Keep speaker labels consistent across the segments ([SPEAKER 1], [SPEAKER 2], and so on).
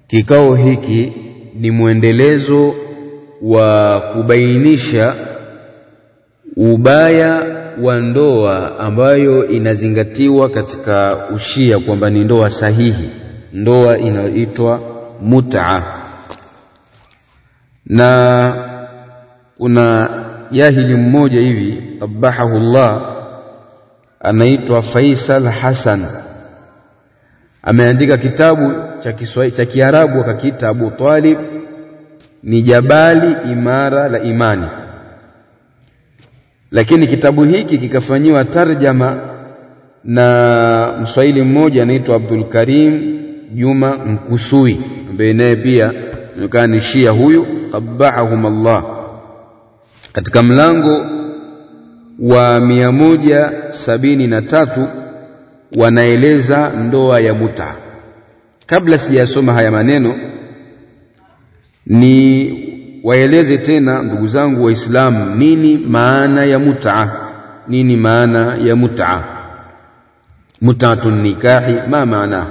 [SPEAKER 1] Kikao hiki ni mwendelezo wa kubainisha ubaya wa ndoa ambayo inazingatiwa katika ushia kwamba ni ndoa sahihi, ndoa inayoitwa mut'a. Na kuna jahili mmoja hivi qabahahullah, anaitwa Faisal Hassan, ameandika kitabu cha Kiswahili cha Kiarabu akakiita Abu Talib ni jabali imara la imani, lakini kitabu hiki kikafanyiwa tarjama na mswahili mmoja anaitwa Abdul Karim Juma Mkusui ambaye naye pia anaonekana ni Shia huyu, qabbahahum Allah, katika mlango wa mia moja sabini na tatu wanaeleza ndoa ya muta. Kabla sijasoma haya maneno ni waeleze tena ndugu zangu Waislamu, nini maana ya mut'a? Nini maana ya mut'a? Mut'atun nikahi ma maana?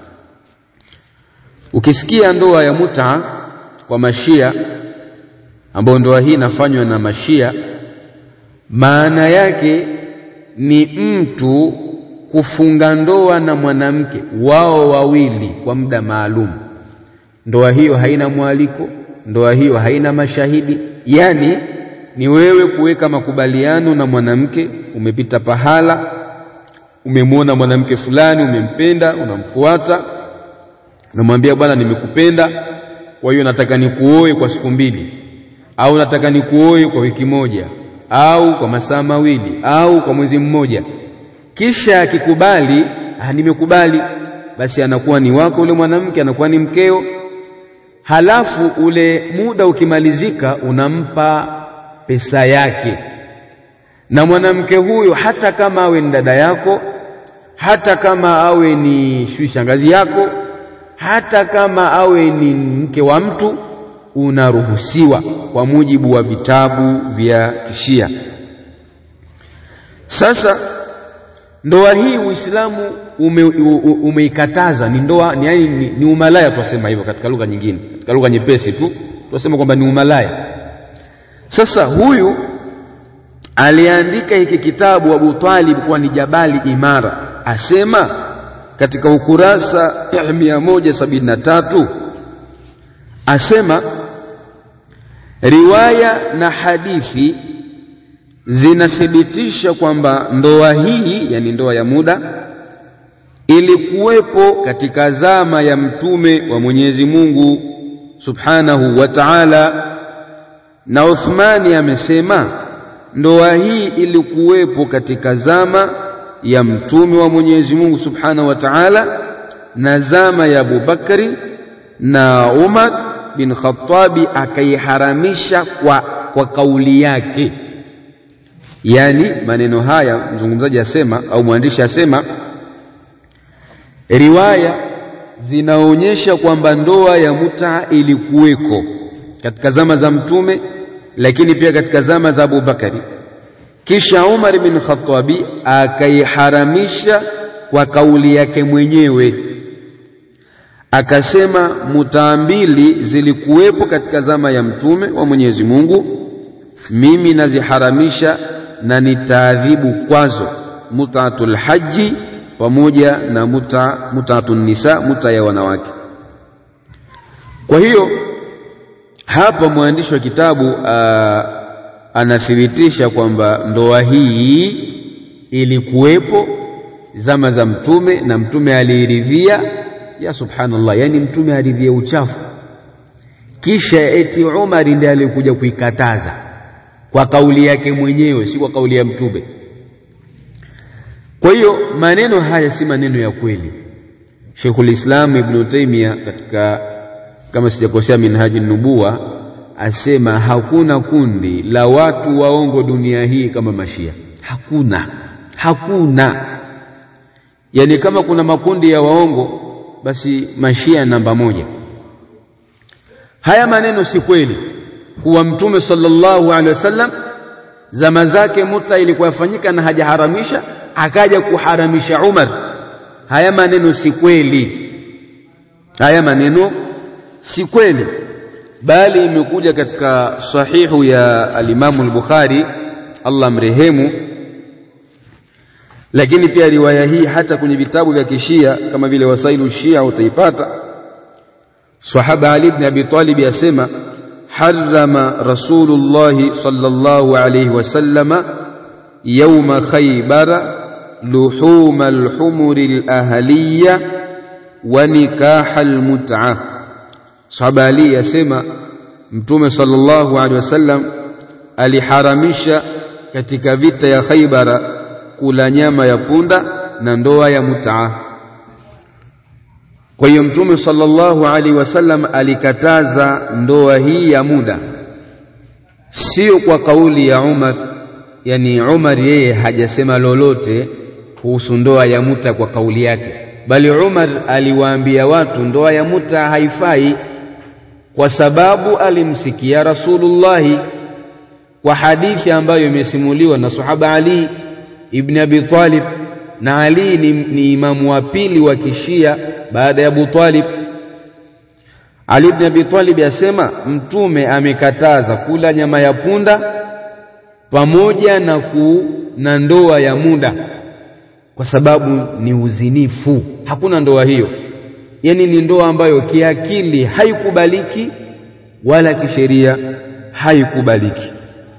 [SPEAKER 1] Ukisikia ndoa ya mut'a kwa mashia, ambayo ndoa hii inafanywa na mashia, maana yake ni mtu kufunga ndoa na mwanamke wao wawili kwa muda maalum. Ndoa hiyo haina mwaliko, ndoa hiyo haina mashahidi, yani ni wewe kuweka makubaliano na mwanamke. Umepita pahala, umemwona mwanamke fulani, umempenda, unamfuata, unamwambia bwana, nimekupenda, kwa hiyo nataka nikuoe kwa siku mbili, au nataka nikuoe kwa wiki moja, au kwa masaa mawili, au kwa mwezi mmoja. Kisha akikubali, ah, nimekubali, basi anakuwa ni wako ule mwanamke, anakuwa ni mkeo halafu ule muda ukimalizika, unampa pesa yake. Na mwanamke huyo hata kama awe ni dada yako, hata kama awe ni shui shangazi yako, hata kama awe ni mke wa mtu, unaruhusiwa kwa mujibu wa vitabu vya Kishia. Sasa ndoa hii Uislamu umeikataza, ume ni ndoa ni, yani, ni, ni umalaya twasema hivyo katika lugha nyingine, katika lugha nyepesi tu twasema kwamba ni umalaya. Sasa huyu aliandika hiki kitabu Abu Talib kuwa ni jabali imara, asema katika ukurasa mia moja sabini na tatu asema riwaya na hadithi zinathibitisha kwamba ndoa hii, yani ndoa ya muda, ilikuwepo katika zama ya mtume wa Mwenyezi Mungu Subhanahu wa Ta'ala, na Uthmani amesema ndoa hii ilikuwepo katika zama ya mtume wa Mwenyezi Mungu Subhanahu wa Ta'ala na zama ya Abubakari na Umar bin Khattabi, akaiharamisha kwa, kwa kauli yake Yaani, maneno haya mzungumzaji asema au mwandishi asema, riwaya zinaonyesha kwamba ndoa ya muta ilikuweko katika zama za Mtume, lakini pia katika zama za Abu Bakari, kisha Umar bin Khattabi akaiharamisha kwa kauli yake mwenyewe, akasema mutaa mbili zilikuwepo katika zama ya Mtume wa Mwenyezi Mungu, mimi naziharamisha na nitaadhibu kwazo mutaatul haji pamoja na muta mutaatun nisa, muta ya wanawake. Kwa hiyo hapa mwandishi wa kitabu aa, anathibitisha kwamba ndoa hii ilikuwepo zama za Mtume na Mtume aliiridhia. Ya subhanallah, yani Mtume aridhia uchafu, kisha eti Umari ndiye alikuja kuikataza kwa kauli yake mwenyewe, si kwa kauli ya Mtume. Kwa hiyo maneno haya si maneno ya kweli. Sheikhul Islam Ibn Taymiyyah katika kama sijakosea Minhaji Nubuwa asema hakuna kundi la watu waongo dunia hii kama Mashia. Hakuna, hakuna. Yaani kama kuna makundi ya waongo, basi Mashia namba moja. Haya maneno si kweli kuwa Mtume sallallahu alaihi wasallam zama zake muta ilikuwa yafanyika na hajaharamisha, akaja kuharamisha Umar. Haya maneno si kweli, haya maneno si kweli bali imekuja katika sahihu ya alimamu al-Bukhari Allah mrehemu lakini pia riwaya hii hata kwenye vitabu vya kishia kama vile wasailu shia utaipata sahaba Ali ibn Abi Talib yasema harrama Rasulullah sallallahu alayhi wasallama yawma Khaybara luhum al-humur al-ahliya wa nikah al-mut'ah sahaba Ali yasema mtume sallallahu alaihi wasallam aliharamisha katika vita ya Khaybara kula nyama ya punda na ndoa ya mutaa. Kwa hiyo Mtume sallallahu alaihi wasallam alikataza ndoa hii ya muda, sio kwa kauli ya Umar. Yani Umar yeye hajasema lolote kuhusu ndoa ya muta kwa kauli yake, bali Umar aliwaambia watu ndoa ya muta haifai, kwa sababu alimsikia Rasulullahi kwa hadithi ambayo imesimuliwa na sahaba Ali ibn Abi Talib na Ali ni, ni imamu wa pili wa kishia baada ya Abu Talib. Ali ibn Abi Talib asema mtume amekataza kula nyama ya punda pamoja na ku na ndoa ya muda, kwa sababu ni uzinifu. Hakuna ndoa hiyo, yani ni ndoa ambayo kiakili haikubaliki wala kisheria haikubaliki.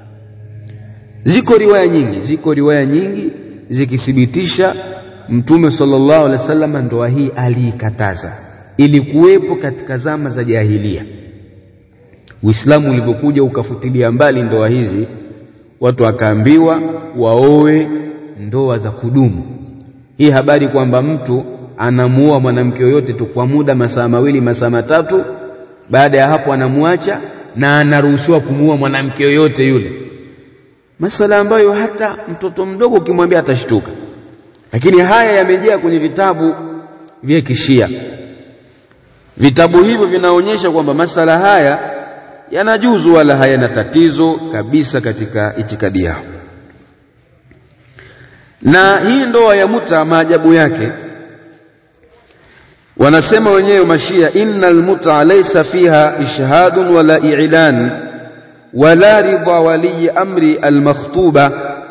[SPEAKER 1] Ziko riwaya nyingi, ziko riwaya nyingi zikithibitisha Mtume sallallahu alaihi wasallam ndoa hii aliikataza. Ilikuwepo katika zama za jahilia. Uislamu ulivyokuja ukafutilia mbali ndoa hizi, watu wakaambiwa waoe ndoa za kudumu. Hii habari kwamba mtu anamuoa mwanamke yoyote tu kwa muda masaa mawili masaa matatu, baada ya hapo anamwacha na anaruhusiwa kumuoa mwanamke yoyote yule masala ambayo hata mtoto mdogo ukimwambia atashtuka, lakini haya yamejaa kwenye vitabu vya Kishia. Vitabu hivyo vinaonyesha kwamba masala haya yanajuzu wala hayana tatizo kabisa katika itikadi yao. Na hii ndoa ya muta, maajabu yake, wanasema wenyewe Mashia, innal muta laysa fiha ishhadun wala i'lan wala ridha waliyi amri almakhtuba.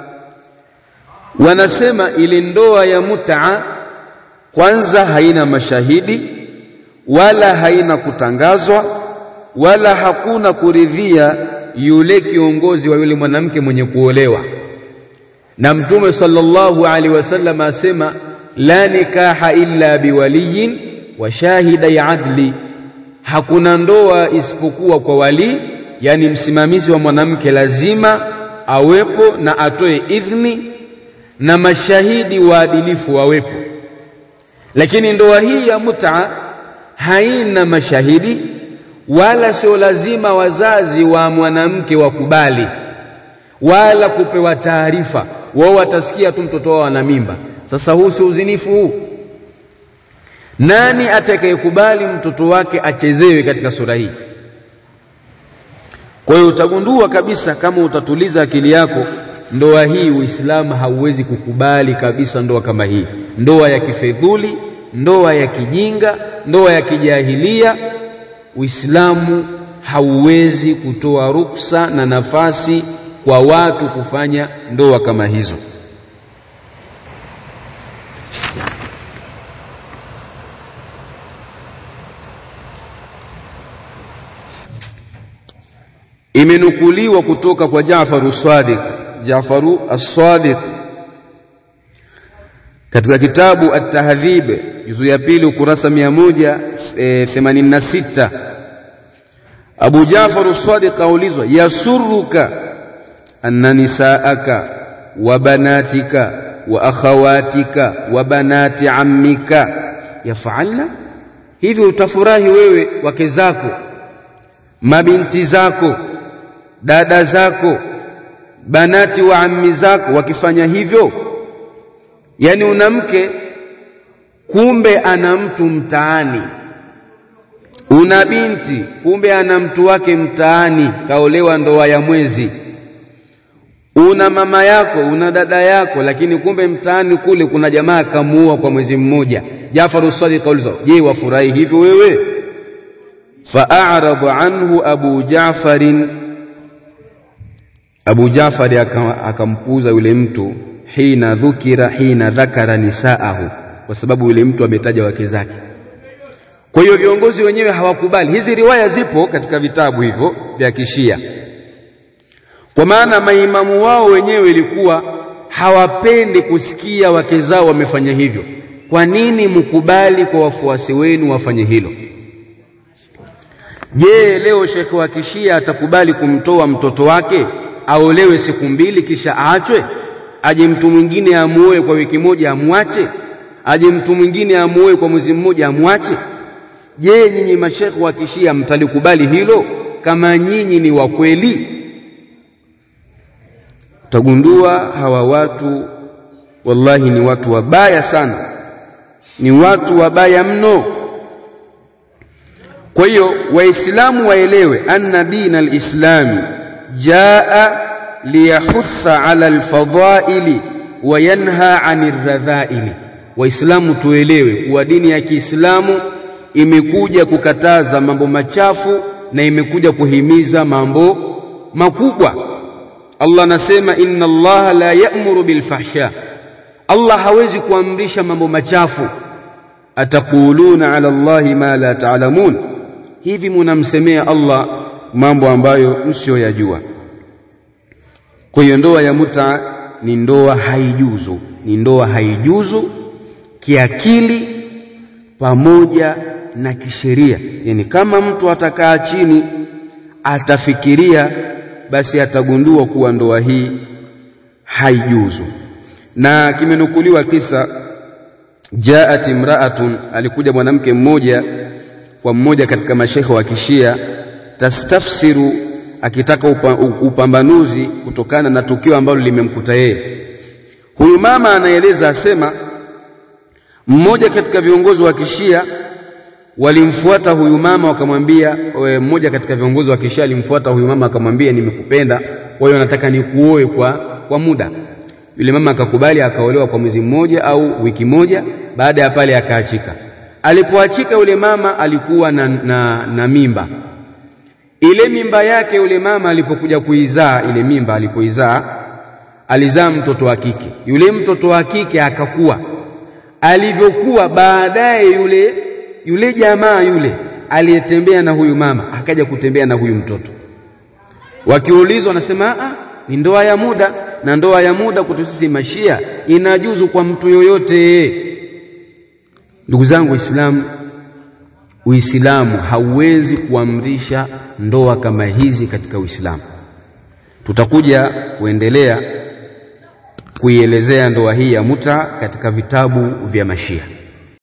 [SPEAKER 1] Wanasema ile ndoa ya mutaa kwanza haina mashahidi wala haina kutangazwa wala hakuna kuridhia yule kiongozi wa yule mwanamke mwenye kuolewa. Na Mtume sallallahu alaihi wasallam asema la nikaha illa biwaliyin wa shahidai adli, hakuna ndoa isipokuwa kwa walii yani msimamizi wa mwanamke lazima awepo na atoe idhni na mashahidi waadilifu wawepo. Lakini ndoa hii ya muta haina mashahidi wala sio lazima wazazi wa mwanamke wakubali wala kupewa taarifa. Wao watasikia tu mtoto wao ana mimba. Sasa huu si uzinifu huu? Nani atakayekubali mtoto wake achezewe katika sura hii? Kwa hiyo utagundua kabisa kama utatuliza akili yako, ndoa hii Uislamu hauwezi kukubali kabisa ndoa kama hii, ndoa ya kifedhuli, ndoa ya kijinga, ndoa ya kijahilia. Uislamu hauwezi kutoa ruksa na nafasi kwa watu kufanya ndoa kama hizo. Imenukuliwa kutoka kwa Jafaru Sadiq, Jafaru As-Sadiq katika kitabu At-Tahdhib juzu ya pili ukurasa 186 Abu Jafaru As-Sadiq aulizwa, yasurruka anna nisaaka wa banatika wa akhawatika wa banati ammika yafalna, hivi utafurahi wewe wake zako mabinti zako dada zako banati wa ammi zako wakifanya hivyo? Yaani una mke kumbe ana mtu mtaani, una binti kumbe ana mtu wake mtaani, kaolewa ndoa ya mwezi. Una mama yako, una dada yako, lakini kumbe mtaani kule kuna jamaa kamuoa kwa mwezi mmoja. Jafaru Sadiq kauliza, je, wafurahi hivyo wewe? fa'arada anhu Abu Ja'farin Abu Ja'far akampuuza yule mtu hina dhukira hina dhakara nisaahu kwa sababu yule mtu ametaja wake zake kwa hiyo viongozi wenyewe hawakubali hizi riwaya zipo katika vitabu hivyo vya kishia kwa maana maimamu wao wenyewe ilikuwa hawapendi kusikia wake zao wamefanya hivyo kwa nini mkubali kwa wafuasi wenu wafanye hilo je leo shekhe wa kishia atakubali kumtoa mtoto wake aolewe siku mbili kisha aachwe aje mtu mwingine amuoe kwa wiki moja amwache aje mtu mwingine amuoe kwa mwezi mmoja amwache je nyinyi mashekhe wa kishia mtalikubali hilo kama nyinyi ni wa kweli utagundua hawa watu wallahi ni watu wabaya sana ni watu wabaya mno kwa hiyo waislamu waelewe anna dina alislami jaa liyahutha ala alfadhaili wa yanha ani radhaili waislamu tuelewe kuwa dini ya kiislamu imekuja kukataza mambo machafu na imekuja kuhimiza mambo makubwa Allah anasema inna Allah la ya'muru bil fahsha Allah hawezi kuamrisha mambo machafu ataquluna ala Allahi ma la ta'lamun hivi munamsemea Allah mambo ambayo msiyoyajua kwa hiyo ndoa ya muta ni ndoa haijuzu ni ndoa haijuzu kiakili pamoja na kisheria yani kama mtu atakaa chini atafikiria basi atagundua kuwa ndoa hii haijuzu na kimenukuliwa kisa jaat imraatun alikuja mwanamke mmoja kwa mmoja katika mashekhe wa kishia tastafsiru akitaka upa, upambanuzi kutokana na tukio ambalo limemkuta yeye huyu mama anaeleza asema mmoja katika viongozi wa kishia walimfuata huyu mama wakamwambia mmoja katika viongozi wa kishia alimfuata huyu mama akamwambia nimekupenda kwa hiyo nataka nikuoe kwa, kwa muda yule mama akakubali akaolewa kwa mwezi mmoja au wiki moja baada ya pale akaachika alipoachika yule mama alikuwa na, na, na mimba ile mimba yake yule mama alipokuja kuizaa ile mimba alipoizaa alizaa mtoto wa kike yule mtoto wa kike akakuwa alivyokuwa baadaye yule yule jamaa yule aliyetembea na huyu mama akaja kutembea na huyu mtoto wakiulizwa wanasema a ni ndoa ya muda na ndoa ya muda kwetu sisi mashia inajuzu kwa mtu yoyote ndugu zangu waislamu uislamu hauwezi kuamrisha ndoa kama hizi katika uislamu tutakuja kuendelea kuielezea ndoa hii ya muta katika vitabu vya mashia